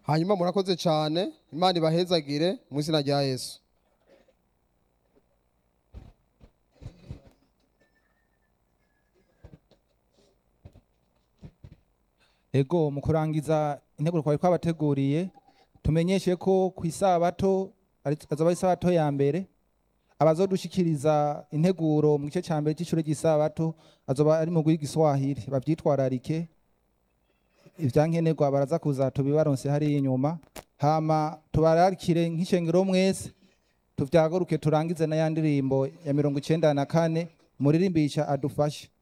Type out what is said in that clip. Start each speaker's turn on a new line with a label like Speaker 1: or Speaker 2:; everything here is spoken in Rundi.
Speaker 1: hanyuma murakoze cyane imana ibahezagire mu izina rya yesu
Speaker 2: ego mu kurangiza integuro twari twabateguriye tumenyeshe ko ku isabato ari- azoba ari isabato ya mbere abazodushikiriza integuro mu gice cya mbere cy'ishuri ry'isabato azoba ari mu rw'igiswahili bavyitwararike ivyankenerwa baraza kuza tubibaronse hariya inyuma hama tubararikire nk'ishengero mwese tuvyaguruke turangize na ya ndirimbo ya mirongo icenda na kane muririmbisha adufashe